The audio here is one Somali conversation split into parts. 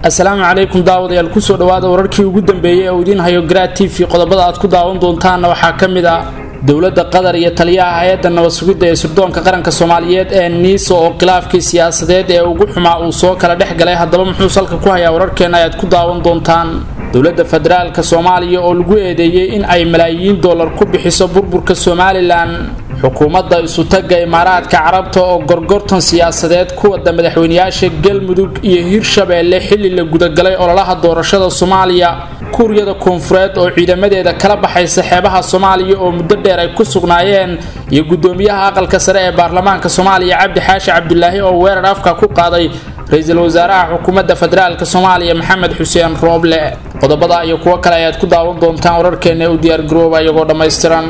assalaamu calaykum daawadayaal kusoo dhawaada wararkii ugu dambeeyey ee uu idiin hayo garaad t v qodobada aad ku daawan doontaanna waxaa ka mid ah dowladda qatar iyo taliyaha hay-adda nabad sugidda ee sirdoonka qaranka soomaaliyeed ee niisa oo khilaafkii siyaasadeed ee ugu xumaa uu soo kala dhex galay haddaba muxuu salka ku hayaa wararkeenna ayaad ku daawan doontaan dowladda federaalka soomaaliya oo lagu eedeeyey in ay malaayiin dollar ku bixiso burburka somalilan xukuumadda isutagga imaaraadka carabta oo gorgortan siyaasadeed ku wada madaxweynayaasha galmudug iyo hirshabeelle xilli la gudagalay ololaha doorashada soomaaliya kuuriyada koonfureed oo ciidamadeeda kala baxaysa xeebaha soomaaliya oo muddo dheer ay ku sugnaayeen iyo gudoomiyaha aqalka sare ee baarlamaanka soomaaliya cabdi xaashi cabdulaahi oo weerar afka ku qaaday ra-iisul wasaaraha xukuumadda federaalk soomaaliya maxamed xuseen rooble qodobada iyo kuwo kale ayaad ku daawan doontaan wararkeena ee u diyaargarooba iyagoo dhammaystiran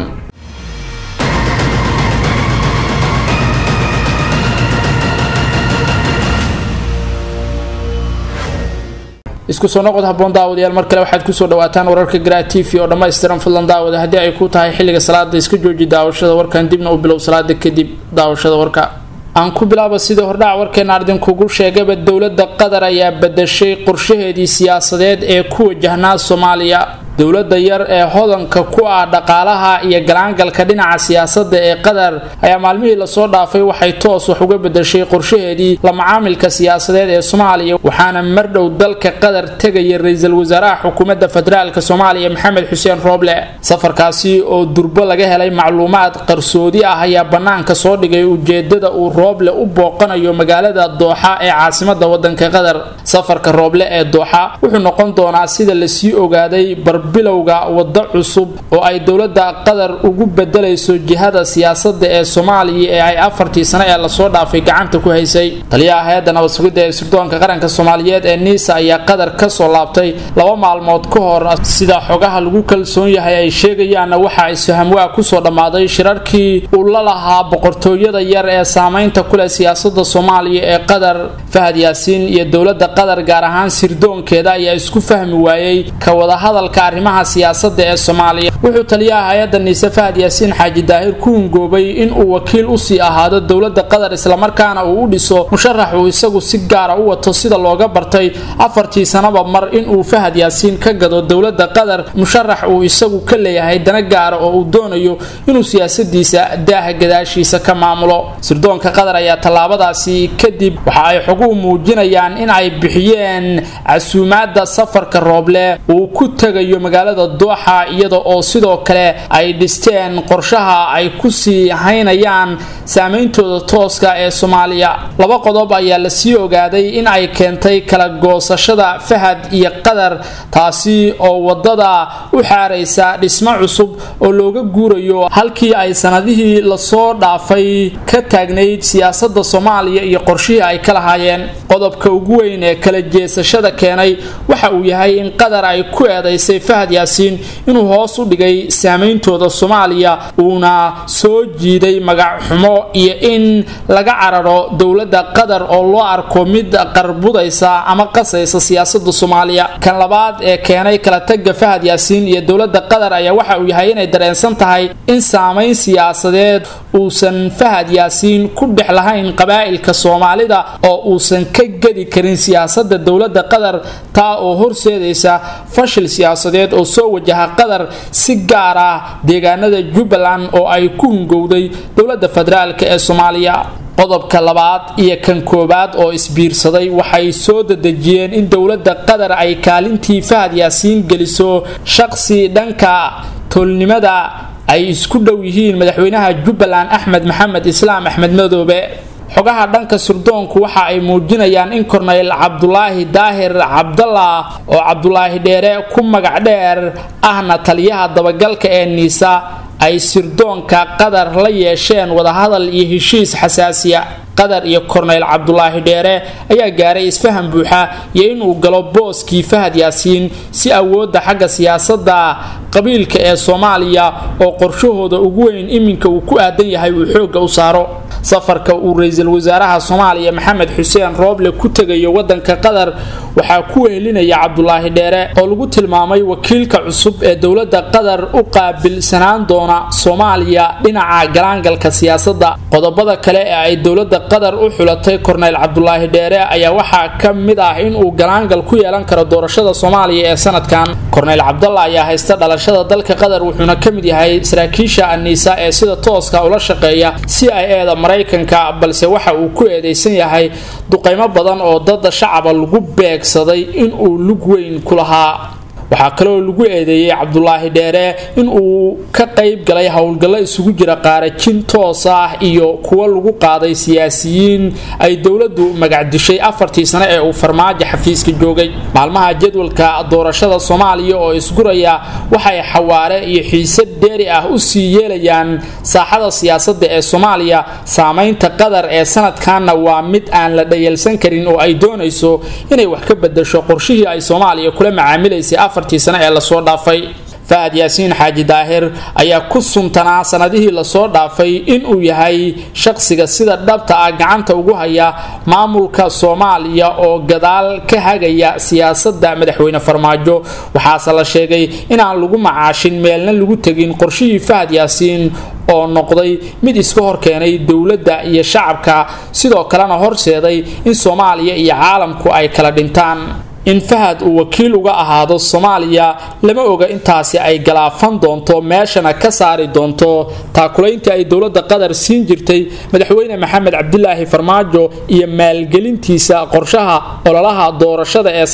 isku soo noqod haboon daawadayaal mar kale waxaad kusoo dhawaataan wararka garaa t v oo dhammaystiran fadlan daawada haddii ay ku tahay xilliga salaada iska jooji daawashada warkan dibna u bilow salaada kadib daawashada warka aan ku bilaaba sidii hordhac warkeena ardinkugu sheegaba dowladda qatar ayaa badashay qorshaheedii siyaasadeed ee ku wajahnaa soomaaliya dowladda yar ee hodanka ku ah dhaqaalaha iyo galaangalka dhinaca siyaasadda ee qatar ayaa maalmihii lasoo dhaafay waxay toos wax uga bedashay qorshaheedii la macaamilka siyaasadeed ee soomaaliya waxaana mardhow dalka qatar tegaya ra-iisul wasaaraha xukuumadda federaalk soomaaliya maxamed xuseen rooble safarkaasi oo durbo laga helay macluumaad qarsoodi ah ayaa bannaanka soo dhigay ujeedada uu rooble u booqanayo magaalada dooxa ee caasimada wadanka qatar safarka rooble ee dooxa wuxuu noqon doonaa sida lasii ogaaday bilowga waddo cusub oo ay dowladda qatar ugu bedelayso jihada siyaasadda ee soomaaliya ee ay afartii sano ee lasoo dhaafay gacanta ku haysay taliyaha hay-adda nabad sugidda ee sirdoonka qaranka soomaaliyeed ee niisa ayaa qatar kasoo laabtay laba maalmood ka hor sida xogaha lagu kalsoon yahay ay sheegayaanna waxa isfahamwaa kusoo dhammaaday shirarkii uu la lahaa boqortooyada yar ee saameynta kuleh siyaasada soomaaliya ee qatar fahad yaasiin iyo dowladda qatar gaar ahaan sirdoonkeeda ayaa isku fahmi waayey ka wadahadalka arrimaha siyaasada ee soomaaliya wuxuu taliyaha hay-adda niise fahad yaasiin xaaji daahir ku hungoobay inuu wakiil usii ahaado dowladda qatar islamarkaana uu u dhiso musharax uu isagu si gaara u wato sida looga bartay afartii sanaba mar inuu fahad yaasiin ka gado dowladda qatar musharax uu isagu ka leeyahay dana gaara oo uu doonayo inuu siyaasadiisa daaha gadaashiisa ka maamulo sirdoonka qatar ayaa tallaabadaasi kadib waxa ay xoguhu muujinayaan in ay bixiyeen casuumaada safarka rooble uu ku tegayo magaalada dooxa iyada oo sidoo kale ay dhisteen qorshaha ay kusii haynayaan saameyntooda tooska ee soomaaliya laba qodob ayaa lasii ogaaday in ay keentay kala goosashada fahad iyo qatar taasi oo wadada u xaaraysa dhismo cusub oo looga guurayo halkii ay sanadihii lasoo dhaafay ka taagnayd siyaasada soomaaliya iyo qorshihii ay ka lahaayeen qodobka ugu weyn ee kala jeesashada keenay waxa uu yahay in qatar ay ku eedaysay fahad yaasiin inuu hoos u dhigay saameyntooda soomaaliya uuna soo jiiday magac xumo iyo in laga cararo dowladda qatar oo loo arko mid qarbudaysa ama qasaysa siyaasada soomaaliya kan labaad ee keenay kala tagga fahad yaasiin iyo dowladda qatar ayaa waxa uu yahay inay dareensan tahay in saameyn siyaasadeed uusan fahad yaasiin ku dhex lahayn qabaa'ilka soomaalida oo uusan ka gedi karin siyaasada dowladda qatar taa oo horseedaysa fashil siyaasadeed oo soo wajaha qatar si gaar ah deegaanada jubbaland oo ay ku hungowday dowladda federaalk ee soomaaliya qodobka labaad iyo kan koowaad oo isbiirsaday waxay soo dadejiyeen in dowladda qatar ay kaalintii fahad yaasiin geliso shaqsi dhanka tolnimada ay isku dhow yihiin madaxweynaha jubbaland axmed maxamed islaam axmed madoobe xogaha dhanka sirdoonku waxa ay muujinayaan in korneyl cabdulaahi daahir cabdallah oo cabdulaahi dheere ku magac dheer ahna taliyaha dabagalka ee niisa ay sirdoonka qatar la yeesheen wadahadal iyo heshiis xasaasiya qatar iyo korneyl cabdulaahi dheere ayaa gaaray isfaham buuxa iyo inuu galo booskii fahad yaasiin si awoodda xagga siyaasadda qabiilka ee soomaaliya oo qorshahooda ugu weyn iminka uu ku aadan yahay uu xoogga u saaro safarka uu ra-iisul wasaaraha soomaaliya maxamed xuseen rooble ku tegayo wadanka qatar waxaa ku wehelinaya cabdulaahi dheere oo lagu tilmaamay wakiilka cusub ee dowlada qatar u qaabilsanaan doona soomaaliya dhinaca galaangalka siyaasadda qodobada kale ee ay dowlada qatar u xulatay korneyl cabdulaahi dheere ayaa waxaa ka mid ah inuu galaangal ku yeelan karo doorashada soomaaliya ee sanadkan korneyl cabdalla ayaa haysta dhalashada dalka qatar wuxuuna ka mid yahay saraakiisha aniisa ee sida tooska ula shaqeeya c i e da maraykanka balse waxa uu ku eedeysan yahay duqaymo badan oo dada shacaba lagu beegsaday inuu lug weyn ku lahaa waxaa kaleoo lagu eedeeyey cabdulaahi dheere in uu ka qayb galay howlgallo isugu jira qaarajin toos ah iyo kuwo lagu qaaday siyaasiyiin ay dowladdu magacdishay afartii sane ee uu farmaajo xafiiska joogay maalmaha jadwalka doorashada soomaaliya oo isguraya waxay xawaare iyo xiise dheeri ah u sii yeelayaan saaxada siyaasadda ee soomaaliya saamaynta qatar ee sanadkanna waa mid aan la dhayalsan karin oo ay doonayso inay wax ka bedasho qorshihii ay soomaaliya kula macaamilaysay sane ee lasoo dhaafay fahad yaasiin xaaji daahir ayaa ku suntanaa sanadihii lasoo dhaafay inuu yahay shaqsiga sida dhabta ah gacanta ugu haya maamulka soomaaliya oo gadaal ka hagaya siyaasadda madaxweyne farmaajo waxaase la sheegay inaan lagu macaashin meelna lagu tegin qorshihii fahad yaasiin oo noqday mid iska horkeenay dowladda iyo shacabka sidoo kalena horseeday in soomaaliya iyo caalamku ay kala dhintaan in fahad uu wakiil uga ahaado soomaaliya lama oga intaasi ay galaafan doonto meeshana ka saari doonto taakulayntii ay dowladda qatar siin jirtay madaxweyne maxamed cabdilaahi farmaajo iyo maalgelintiisa qorshaha ololaha doorashada ee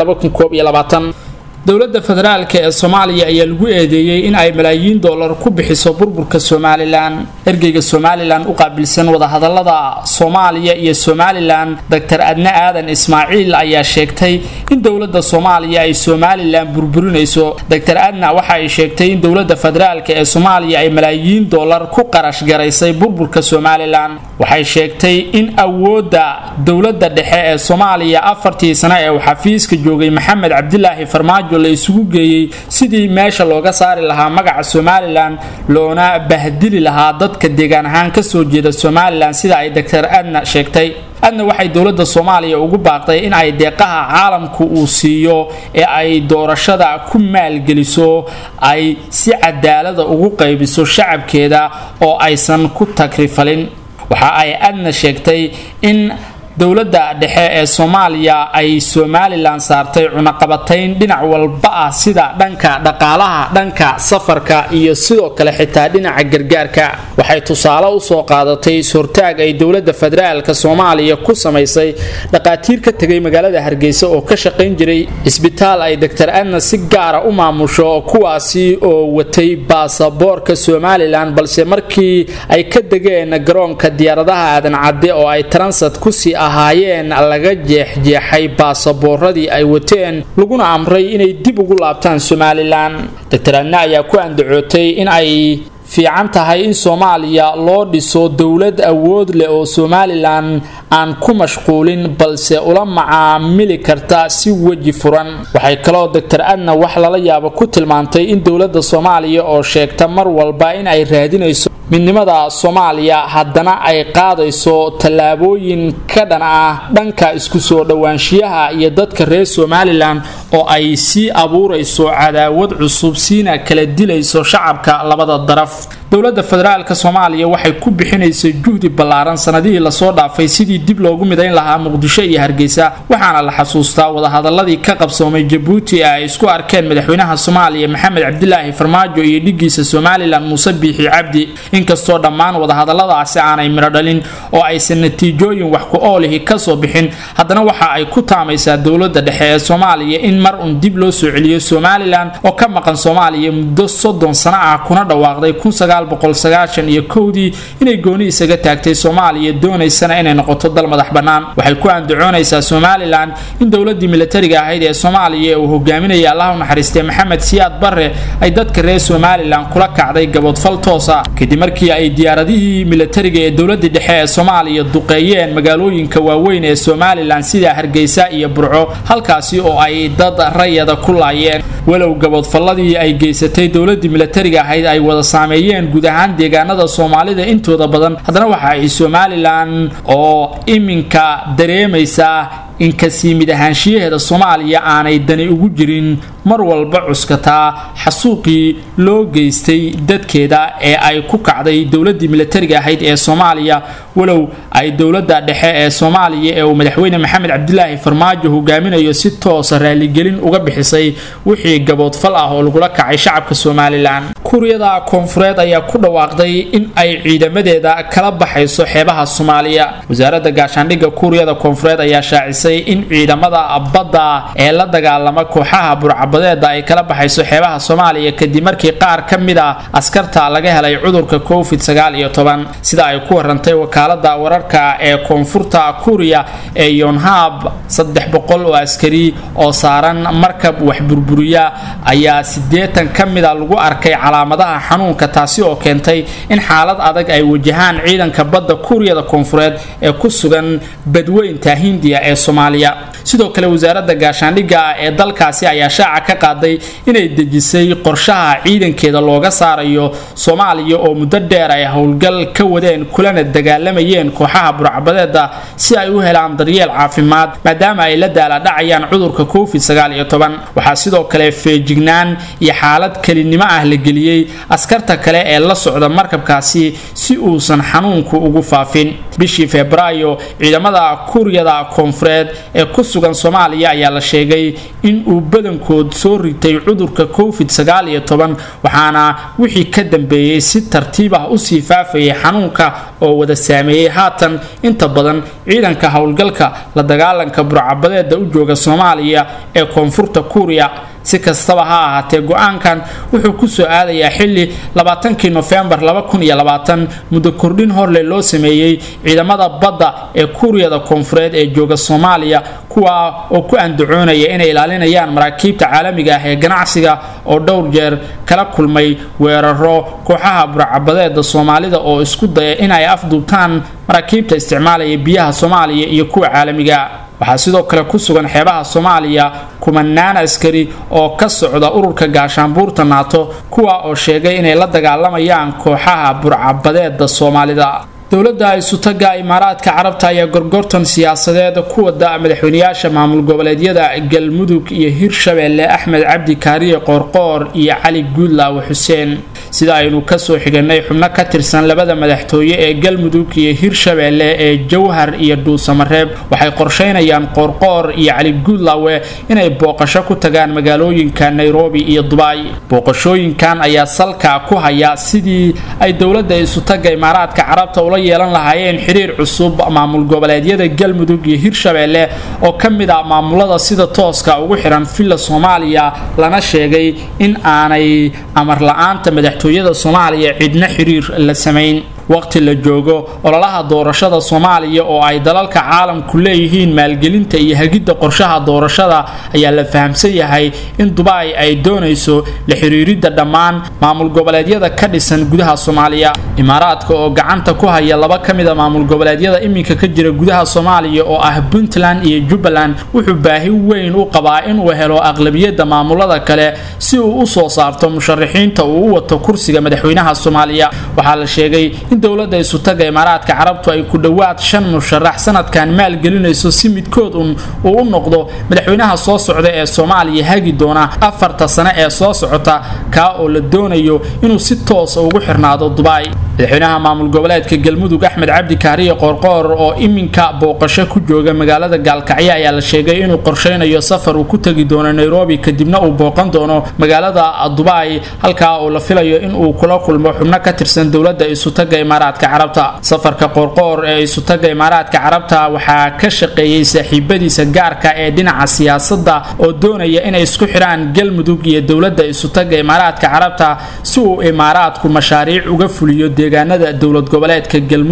sanadkan dowladda federaalk ee soomaaliya ayaa lagu eedeeyey in ay malaayiin dollar ku bixiso burburka somalilan ergeyga somalilan u qaabilsan wadahadalada soomaaliya iyo somalilan doctor adne aadan ismaaciil ayaa sheegtay in dowladda soomaaliya ay somalilan burburinayso doctor adna waxa ay sheegtay in dowladda federaalk ee soomaaliya ay malaayiin dollar ku qarash garaysay burburka somalilan waxay sheegtay in awoodda dowladda dhexe ee soomaaliya afartii sane ee uu xafiiska joogay maxamed cabdilaahi farmaajo la isugu geeyey sidii meesha looga saari lahaa magaca somalilan loona bahdili lahaa dadka deegaan ahaan kasoo jeeda somalilan sida ay doctor adna sheegtay adna waxay dowladda soomaaliya ugu baaqday in ay deeqaha caalamku uu siiyo ee ay doorashada ku maalgeliso ay si cadaalada ugu qaybiso shacabkeeda oo aysan ku tagrifalin waxa ay adna sheegtay in dowladda dhexe ee soomaaliya ay somalilan saartay cunaqabatayn dhinac walba ah sida dhanka dhaqaalaha dhanka safarka iyo sidoo kale xitaa dhinaca gargaarka waxay tusaale usoo qaadatay is-hortaag ay dowladda federaalka soomaaliya ku samaysay dhaqaatiir ka tegay magaalada hargeysa oo ka shaqayn jiray isbitaal ay doctor adna si gaara u maamusho kuwaasi oo watay baasaboorka somalilan balse markii ay ka degeen garoonka diyaaradaha aadan cadde oo ay taransat kusii ahaayeen laga jeexjeexay baasabooradii ay wateen laguna amray inay dib ugu laabtaan somalilan doctor adna ayaa ku andacootay in ay fiican tahay in soomaaliya loo dhiso dowlad awood leh oo somalilan aan ku mashquulin balse ula macaamili karta si weji furan waxay kaloo doctor adna wax lala yaabo ku tilmaantay in dowladda soomaaliya oo sheegta mar walba in ay raadinayso midnimada soomaaliya haddana ay qaadayso tallaabooyin ka dhan ah dhanka isku soo dhowaanshiyaha iyo dadka reer somalilan oo ay sii abuurayso cadaawad cusub siina kala dilayso shacabka labada daraf dowladda federaalka soomaaliya waxay ku bixinaysay juhdi ballaaran sanadihii lasoo dhaafay sidii dib loogu midayn lahaa muqdisho iyo hargeysa waxaana la xasuustaa wadahadaladii ka qabsoomay jabuuti ee ay isku arkeen madaxweynaha soomaaliya maxamed cabdilaahi farmaajo iyo dhigiisa somalilan muuse biixi cabdi inkastoo dhammaan wadahadaladaasi aanay midho dhalin oo aysan natiijooyin wax ku oolihi kasoo bixin haddana waxa ay ku taamaysaa dowladda dhexe ee soomaaliya in mar un dib loo soo celiyo somalilan oo ka maqan soomaaliya muddo soddon sano ah kuna dhawaaqday iyo kowdii inay gooni isaga taagtay soomaaliya doonaysana inay noqoto dal madax bannaan waxay ku andacoonaysaa somalilan in dowladii milatariga ahayd ee soomaaliya ee uu hogaaminaya allah u naxariistay maxamed siyaad barre ay dadka reer somalilan kula kacday gaboodfal toosa kadib markii ay diyaaradihii milatariga ee dowladii dhexe ee soomaaliya duqeeyeen magaalooyinka waaweyn ee somalilan sida hargeysa iyo burco halkaasi oo ay dad rayada ku laayeen walow gaboodfalladii ay geysatay dowladii milatariga ahayd ay wada saameeyeen guud ahaan deegaanada soomaalida intooda badan haddana waxa ay somalilan oo iminka dareemaysaa in kasii mid ahaanshiyaheeda soomaaliya aanay dani ugu jirin mar walba cuskataa xasuuqii loo geystay dadkeeda ee ay ku kacday dowladii milatariga ahayd ee soomaaliya walow ay dowladda dhexe ee soomaaliya ee uu madaxweyne maxamed cabdilaahi farmaajo hogaaminayo si toosa raaligelin uga bixisay wixii gaboodfal ah oo lagula kacay shacabka somalilan kuuriyada koonfureed ayaa ku dhawaaqday in ay ciidamadeeda kala baxayso xeebaha soomaaliya wasaaradda gaashaandhigga kuuriyada koonfureed ayaa shaacisay in ciidamada badda ee la dagaalama kooxaha burcabadeeda ay kala baxayso xeebaha soomaaliya kadib markii qaar ka mid a askarta laga helay cudurka covid sagaal iyo toban sida ay ku warantay wakaalada wararka ee koonfurta kuuriya ee yonhab saddex boqol oo askari oo saaran markab wax burburiya ayaa siddeetan ka mida lagu arkay calaamadaha xanuunka taasi oo keentay in xaalad adag ay wajahaan ciidanka badda kuuriyada koonfureed ee ku sugan badweynta hindiya ee soomaaliya sidoo kale wasaaradda gaashaandhigga ee dalkaasi ayaa shaaca ka qaaday inay dejisay qorshaha ciidankeeda looga saarayo soomaaliya oo muddo dheer ay howlgal ka wadeen kulana dagaalamayeen kooxaha burcabadeeda si ay u helaan daryeel caafimaad maadaama ay la daaladhacayaan cudurka covid waxaa sidoo kale feejignaan iyo xaalad kelinimo ah la geliyey askarta kale ee la socda markabkaasi si uusan xanuunku ugu faafin bishii febraayo ciidamada kuuriyada koonfureed ee ku sugan soomaaliya ayaa la sheegay in uu badankood soo ritay cudurka covid waxaana wixii ka dambeeyey si tartiib ah usii faafayay xanuunka oo wada saameeyey haatan inta badan ciidanka howlgalka la dagaalanka burcabadeeda u jooga soomaaliya ee koonfurta kuuriya si kastaba ha ahaatee go-aankan wuxuu kusoo aadayaa xili labaatankii nofembar muddo kordhin horle loo sameeyey ciidamada badda ee kuuriyada koonfureed ee jooga soomaaliya kuwa oo ku andacoonaya inay ilaalinayaan maraakiibta caalamiga ah ee ganacsiga oo dhowr jeer kala kulmay weeraro kooxaha burcabadeeda soomaalida oo isku daya inay afduubtaan maraakiibta isticmaalaya biyaha soomaaliya iyo kuwa caalamiga waxaa sidoo kale ku sugan xeebaha soomaaliya kumanaan askari oo ka socda ururka gaashaanbuurta naato kuwa oo sheegay inay la dagaalamayaan kooxaha burcabadeeda soomaalida dowladda isutaga imaaraadka carabta ayaa gorgortan siyaasadeed ku wada madaxweynayaasha maamul goboleedyada galmudug iyo hirshabeelle axmed cabdi kaariye qoorqoor iyo cali guudlaawe xuseen sida aynu kasoo xiganay xubno ka tirsan labada madaxtooye ee galmudug iyo hirshabeelle ee jawhar iyo dhuusamareeb waxay qorsheynayaan qoorqoor iyo cali guudlaawe inay booqasho ku tagaan magaalooyinka nairobi iyo dubai booqashooyinkan ayaa salka ku haya sidii ay dowladda isutaga imaaraadka carabta ula yeelan lahaayeen xiriir cusub maamul goboleedyada galmudug iyo hirshabeelle oo ka mid ah maamulada sida tooska ugu xihan villa soomaaliya lana sheegay in aanay amar la-aanta madaxtooyada soomaaliya cidna xiriir la samayn waqti la joogo ololaha doorashada soomaaliya oo ay dalalka caalamku leeyihiin maalgelinta iyo hagidda qorshaha doorashada ayaa la fahamsan yahay in dubai ay doonayso la xiriiridda dhammaan maamul goboleedyada ka dhisan gudaha soomaaliya imaaraadka oo gacanta ku haya laba ka mid a maamul goboleedyada iminka ka jira gudaha soomaaliya oo ah puntland iyo jubbaland wuxuu baahi weyn u qabaa inuu helo aqlabiyadda maamulada kale si uu u soo saarto musharaxiinta uu u wato kursiga madaxweynaha soomaaliya waxaa la sheegay in dowladda isutaga imaaraadka carabtu ay ku dhowaad shan musharax sanadkan maalgelinayso si midkood un uu u noqdo madaxweynaha soo socda ee soomaaliya hagi doona afarta sane ee soo socota kaa oo la doonayo inuu si toosa ugu xirnaado dubai madaxweynaha maamul goboleedka galmudug axmed cabdi kaariye qoorqoor oo iminka booqasho ku jooga magaalada gaalkacyo ayaa la sheegay inuu qorsheynayo safar uu ku tegi doono nairobi kadibna uu booqan doono magaalada dubai halkaa oo la filayo inuu kula kulmo xubno ka tirsan dowladda isutaga imaaraadka carabta safarka qoorqoor ee isutaga imaaraadka carabta waxaa ka shaqeeyey saaxiibadiisa gaarka ee dhinaca siyaasadda oo doonaya inay isku xidhaan galmudug iyo dowladda isutaga imaaraadka carabta si uu imaaraadku mashaariic uga fuliyo deegaanada dowlad goboleedka galmudug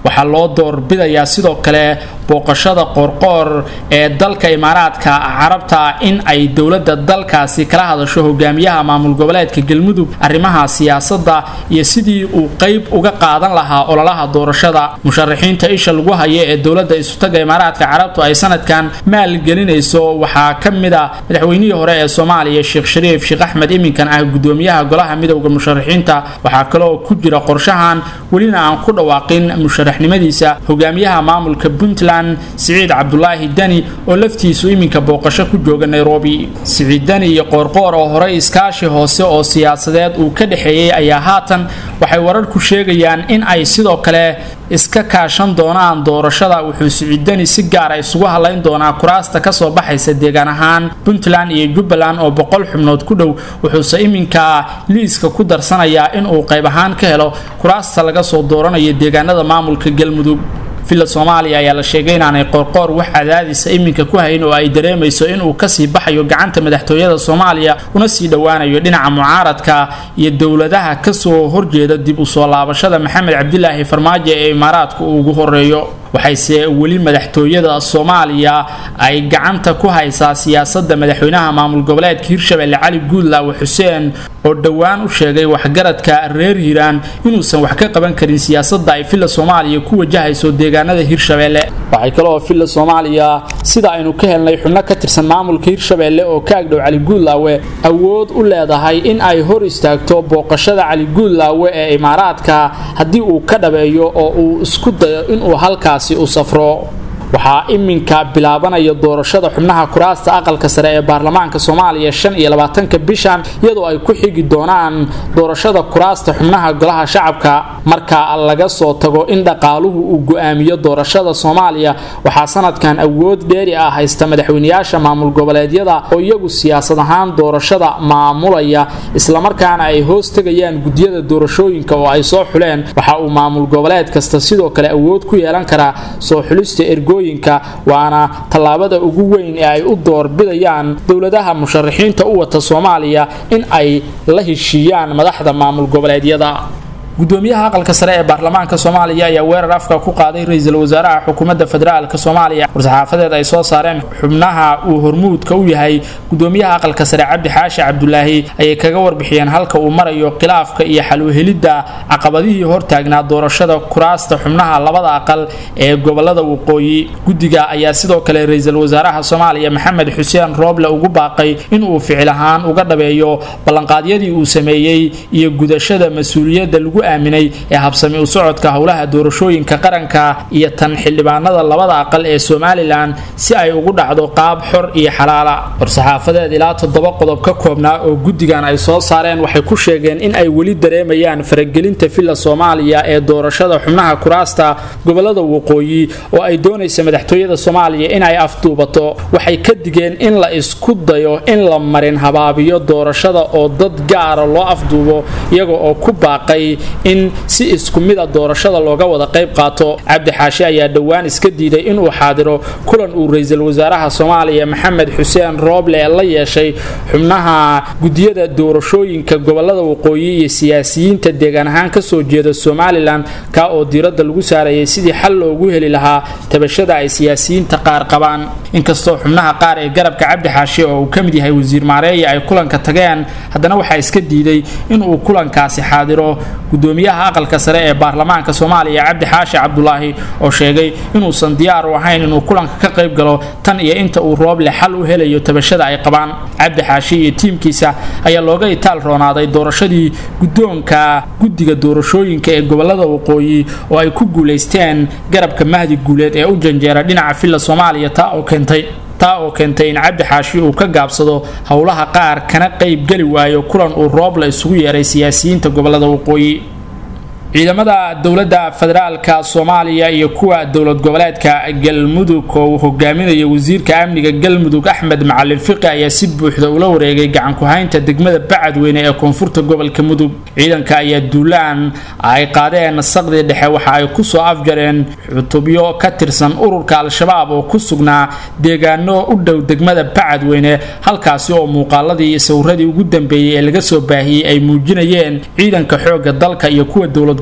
waxaa loo doorbidayaa sidoo kale booqashada qoorqoor ee dalka imaaraadka carabta in ay dowladda dalkaasi kala hadasho hogaamiyaha maamul goboleedka galmudug arrimaha siyaasadda iyo sidii uu qayb uga qaadan lahaa ololaha doorashada musharaxiinta isha lagu haya ee dowladda isutaga imaaraadka carabtu ay sanadkan maalgelinayso waxaa ka mid a madaxweynihii hore ee soomaaliya sheekh shariif sheekh axmed iminkan ah gudoomiyaha golaha midowda musharaxiinta waxaa kaloo ku jira qorshahan welina aan ku dhawaaqin musharaxnimadiisa hogaamiyaha maamulka puntland siciid cabdulaahi dani oo laftiisu iminka booqasho ku jooga nairobi siciid dani iyo qoorqoor oo horey iskaashi hoose oo siyaasadeed uu ka dhexeeyey ayaa haatan waxay wararku sheegayaan in ay sidoo kale iska kaashan doonaan doorashada wuxuu siciidani si gaara isugu hadlayn doonaa kuraasta kasoo baxaysa deegaan ahaan puntland iyo jubbaland oo boqol xubnood ku dhow wuxuuse iminka liiska ku darsanayaa inuu qayb ahaan ka helo kuraasta laga soo dooranayo deegaanada maamulka galmudug villa soomaaliya ayaa la sheegay inaanay qoorqoor wax cadaadisa iminka ku hayn oo ay dareemayso inuu kasii baxayo gacanta madaxtooyada soomaaliya una sii dhowaanayo dhinaca mucaaradka iyo dowladaha kasoo horjeeda dib u soo laabashada maxamed cabdilaahi farmaajo ee imaaraadka uu ugu horeeyo waxayse weli madaxtooyada soomaaliya ay gacanta ku haysaa siyaasada madaxweynaha maamul goboleedka hirshabelle cali guudlaawe xuseen oo dhowaan u sheegay waxgaradka reer hiiraan inuusan wax ka qaban karin siyaasada ay villa soomaaliya ku wajahayso deegaanada hirshabelle waxay kaloo villa soomaaliya sida aynu ka helnay xubno ka tirsan maamulka hirshabelle oo ka agdhow cali guudlaawe awood u leedahay in ay hor istaagto booqashada cali guudlaawe ee imaaraadka haddii uu ka dhabeeyo oo uu isku dayo inuu halkaas u safro waxaa iminka bilaabanaya doorashada xubnaha kuraasta aqalka sare ee baarlamaanka soomaaliya shan iyo labaatanka bishan iyadoo ay ku xigi doonaan doorashada kuraasta xubnaha golaha shacabka marka laga soo tago in dhaqaaluhu uu go-aamiyo doorashada soomaaliya waxaa sanadkan awood dheeri ah haysta madaxweyneyaasha maamul goboleedyada oo iyagu siyaasad ahaan doorashada maamulaya islamarkaana ay hoos tegayaan gudyada doorashooyinka oo ay soo xuleen waxa uu maamul goboleed kasta sidoo kale awood ku yeelan karaa soo xulista ergo waana tallaabada ugu weyn ee ay u doorbidayaan dowladaha musharaxiinta u wata soomaaliya in ay la heshiiyaan madaxda maamul goboleedyada gudoomiyaha aqalka sare ee baarlamaanka soomaaliya ayaa weerar afka ku qaaday ra-iisul wasaaraha xukuumadda federaalk soomaaliya war-saxaafadeed ay soo saareen xubnaha uu hormuudka u yahay gudoomiyaha aqalka sare cabdi xaashi cabdulaahi ayay kaga warbixiyeen halka uu marayo khilaafka iyo xaluhelidda caqabadihii hortaagnaa doorashada kuraasta xubnaha labada aqal ee gobolada waqooyi guddiga ayaa sidoo kale ra-iisul wasaaraha soomaaliya maxamed xuseen rooble ugu baaqay inuu ficil ahaan uga dhabeeyo ballanqaadyadii uu sameeyey iyo gudashada mas-uuliyadda lagu aaminay ee habsami u socodka howlaha doorashooyinka qaranka iyo tan xildhibaanada labada aqal ee somalilan si ay ugu dhacdo qaab xor iyo xalaala war-saxaafadeed ilaa toddoba qodob ka koobnaa oo guddigan ay soo saareen waxay ku sheegeen in ay weli dareemayaan faragelinta villa soomaaliya ee doorashada xubnaha kuraasta gobolada waqooyi oo ay doonaysa madaxtooyada soomaaliya in ay afduubato waxay ka digeen in la isku dayo in la marin habaabiyo doorashada oo dad gaara loo afduubo iyaga oo ku baaqay in si isku mid a doorashada looga wada qayb qaato cabdi xaashi ayaa dhowaan iska diiday inuu xaadiro kulan uu ra-iisul wasaaraha soomaaliya maxamed xuseen rooble la yeeshay xubnaha gudiyada doorashooyinka gobolada waqooyi iyo siyaasiyiinta deegaan ahaan kasoo jeeda somalilan ka oo diiradda lagu saarayay sidii xal loogu heli lahaa tabashada ay siyaasiyiinta qaar qabaan inkastoo xubnaha qaar ee garabka cabdi xaashi oo uu ka mid yahay wasiir maareeya ay kulanka tageen haddana waxaa iska diiday inuu kulankaasi xaadiro gudoomiyaha aqalka sare ee baarlamaanka soomaaliya cabdi xaashi cabdulaahi oo sheegay inuusan diyaar u ahayn inuu kulanka ka qayb galo tan iyo inta uu rooble xal u helayo tabashada ay qabaan cabdi xaashi iyo tiimkiisa ayaa looga itaal roonaaday doorashadii guddoonka guddiga doorashooyinka ee gobolada waqooyi oo ay ku guulaysteen garabka mahdi guuleed ee u janjeera dhinaca villa soomaaliya taa oo keentay taa oo keentay in cabdi xaashi uu ka gaabsado howlaha qaar kana qayb geli waayo kulan uu rooble isugu yeeray siyaasiyiinta gobolada waqooyi ciidamada dowladda federaalka soomaaliya iyo kuwa dowlad goboleedka galmudug oo uu hogaaminayo wasiirka amniga galmudug axmed macalin fiqi ayaa si buuxda ula wareegay gacanku-haynta degmada bacadweyne ee koonfurta gobolka mudug ciidanka ayaa duulaan ay qaadeen saqdii dhexe waxa ay kusoo afjareen xutubyo ka tirsan ururka al-shabaab oo ku sugnaa deegaano u dhow degmada bacadweyne halkaasi oo muuqaaladii iyo sawiradii ugu dambeeyey ee laga soo baahiyey ay muujinayeen ciidanka xooga dalka iyo kuwa dowlad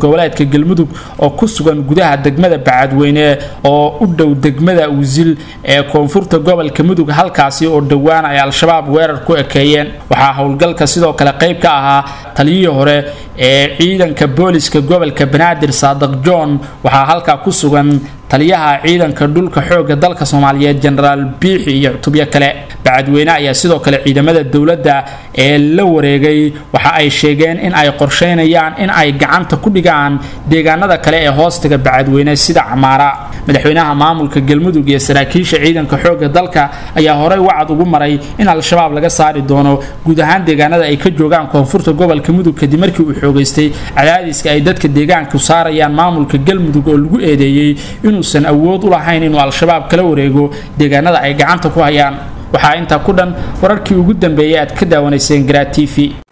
goboleedka galmudug oo ku sugan gudaha degmada bacadweyne oo u dhow degmada wisil ee koonfurta gobolka mudug halkaasi oo dhowaan ay al-shabaab weerar ku ekeeyeen waxaa howlgalka sidoo kale qayb ka ahaa taliyihii hore ee ciidanka booliska gobolka banaadir saadiq john waxaa halkaa ku sugan taliyaha ciidanka dhulka xoogga dalka soomaaliyeed jenaraal biixi iyo cutubyo kale bacadweyne ayaa sidoo kale ciidamada dowladda ee la wareegay waxa ay sheegeen in ay qorsheynayaan in ay gacanta ku dhigaan deegaanada kale ee hoostaga bacadweyne sida camaara madaxweynaha maamulka galmudug iyo saraakiisha ciidanka xoogga dalka ayaa horey wacad ugu maray in al-shabaab laga saari doono guud ahaan deegaanada ay ka joogaan koonfurta gobolka mudug kadib markii uu xoogaystay cadaadiska ay dadka deegaanku saarayaan maamulka galmudug oo lagu eedeeyey inuusan awood u lahayn inuu al-shabaab kala wareego deegaanada ay gacanta ku hayaan waxaa intaa ku dhan wararkii ugu dambeeyay aad ka daawanayseen garaa t v